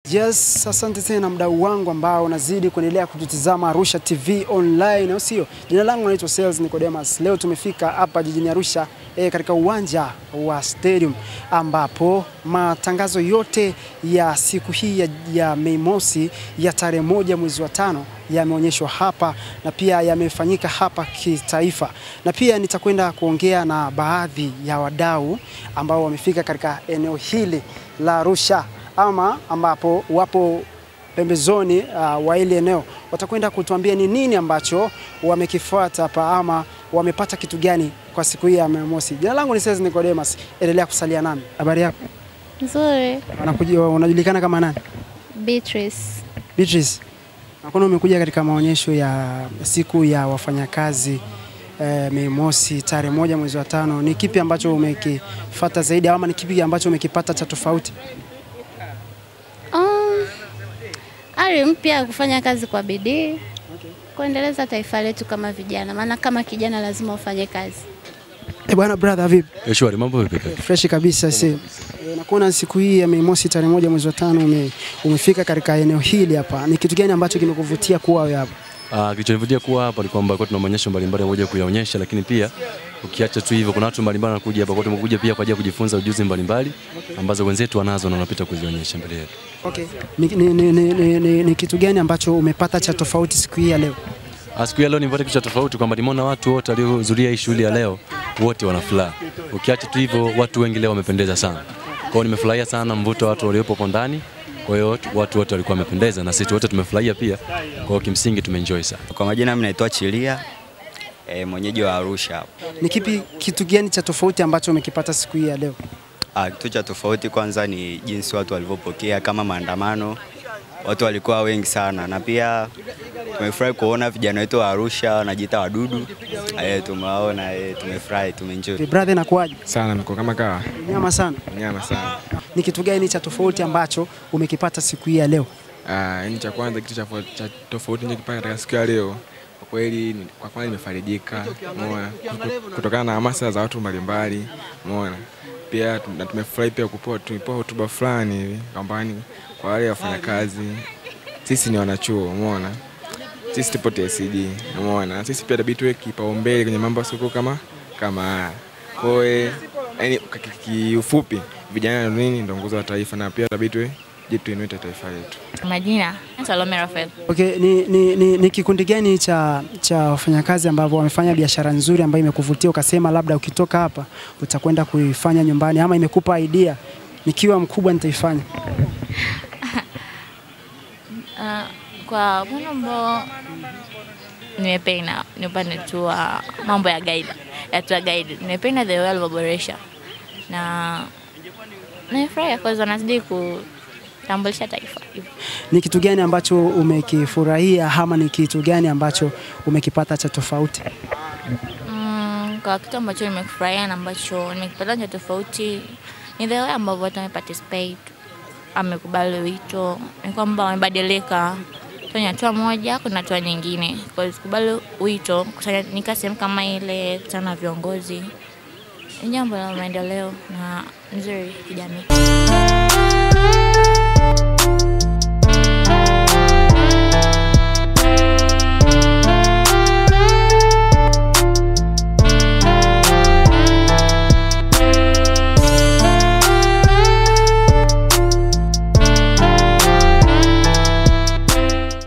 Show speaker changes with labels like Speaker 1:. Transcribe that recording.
Speaker 1: Yes, asante tena mdau wangu ambao unazidi kuendelea kututizama Arusha TV online, au sio? Jina langu naitwa Sales Nicodemus. Leo tumefika hapa jijini Arusha e, katika uwanja wa Stadium ambapo matangazo yote ya siku hii ya, ya Mei Mosi ya tarehe moja mwezi wa tano yameonyeshwa hapa na pia yamefanyika hapa kitaifa, na pia nitakwenda kuongea na baadhi ya wadau ambao wamefika katika eneo hili la Arusha ama ambapo wapo pembezoni uh, wa ile eneo watakwenda kutuambia ni nini ambacho wamekifuata hapa ama wamepata kitu gani kwa siku hii ya Mei Mosi. Jina langu ni Sales Nicodemus, endelea kusalia nami. Habari yako?
Speaker 2: Nzuri.
Speaker 1: Unakuja- Unajulikana kama nani?
Speaker 2: Beatrice.
Speaker 1: Beatrice, nakuona umekuja katika maonyesho ya siku ya wafanyakazi eh, Mei Mosi tarehe moja mwezi wa tano. Ni kipi ambacho umekifuata zaidi ama ni kipi ambacho umekipata cha tofauti?
Speaker 2: Um, ari mpya ya kufanya kazi kwa bidii kuendeleza taifa letu kama vijana, maana kama kijana lazima ufanye kazi.
Speaker 1: Eh, bwana brother, vipi?
Speaker 3: Eh, Shwari, mambo vipi kaka?
Speaker 1: Fresh kabisa si. E, nakuona siku hii ya Mei Mosi tarehe moja mwezi wa tano ume, umefika katika eneo hili hapa. Ni kitu gani ambacho kimekuvutia kuwa wewe hapa?
Speaker 3: Ah, kilichonivutia kuwa hapa ni kwamba kwa tuna maonyesho mbalimbali moja kuyaonyesha, lakini pia ukiacha tu hivyo, kuna watu mbalimbali wanakuja hapa, kwa hiyo tumekuja pia kwa ajili ya kujifunza ujuzi mbalimbali ambazo wenzetu wanazo na wanapita kuzionyesha mbele yetu.
Speaker 1: Okay. Ni, ni, ni, ni, ni, ni, ni kitu gani ambacho umepata cha tofauti siku hii ya leo?
Speaker 3: Ah, Siku ya leo nimepata kitu cha tofauti kwamba nimeona watu wote waliohudhuria hii shughuli ya leo wote wana furaha. Ukiacha tu hivyo, watu wengi leo wamependeza sana. Kwa hiyo nimefurahia sana mvuto wa watu waliopo hapo ndani. Kwa hiyo watu wote walikuwa wamependeza na sisi wote tumefurahia pia. Kwa hiyo kimsingi tumeenjoy sana.
Speaker 4: Kwa majina mimi naitwa Chilia e, mwenyeji wa Arusha hapa.
Speaker 1: Ni kipi kitu gani cha tofauti ambacho umekipata siku hii ya leo?
Speaker 4: Ah, kitu cha tofauti kwanza ni jinsi watu walivyopokea kama maandamano. Watu walikuwa wengi sana na pia tumefurahi kuona vijana wetu wa Arusha wanajiita wadudu. Eh, tumewaona eh, tumefurahi, tumeenjoy.
Speaker 1: Eh, Brother, inakuwaje?
Speaker 5: sana mko kama kawa
Speaker 1: Nyama sana.
Speaker 5: nyama sana.
Speaker 1: Ni kitu gani cha tofauti ambacho umekipata siku hii ya leo?
Speaker 5: Ah, yani cha kwanza kitu cha, fo- cha tofauti nilichokipata katika siku ya leo kwa kweli, ni- kwa kweli nimefarijika, umeona, Kuto- kutokana na hamasa za watu mbalimbali, umeona. Pia tu- na tumefurahi pia kupewa tumepewa hotuba fulani hivi kwamba ni kwa wale wafanyakazi, sisi ni wanachuo, umeona, sisi tupo TSD, umeona, sisi pia tabii tuwe kipaumbele kwenye mambo ya soko kama kama haya. Kwa hiyo yani, kwa ki- kiufupi, vijana ndio nini, ndio nguzo ya taifa, na pia tabii tuwe je, tuinue taifa letu.
Speaker 6: Majina Salome Rafael.
Speaker 1: Okay, ni, ni, ni, ni kikundi gani cha, cha wafanyakazi ambao wamefanya biashara nzuri ambayo imekuvutia ukasema labda ukitoka hapa utakwenda kuifanya nyumbani ama imekupa idea nikiwa mkubwa nitaifanya?
Speaker 6: Uh, kwa mwana ambao nimependa ni upande tu wa mambo ya guide, ya tour guide. Nimependa the way walivyoboresha na nimefurahia kwa sababu wanazidi kutambulisha taifa hivyo.
Speaker 1: Ni kitu gani ambacho umekifurahia ama ni kitu gani ambacho umekipata cha tofauti?
Speaker 6: Mm, kwa kitu ambacho nimekufurahia na ambacho nimekipata cha tofauti ni the way ambavyo watu wameparticipate, amekubali wito, ni kwamba wamebadilika kwenye hatua moja kuna hatua nyingine. Kwa hiyo kubali wito, kusanyika sehemu kama ile, kutana na viongozi ni jambo la maendeleo na nzuri kijamii.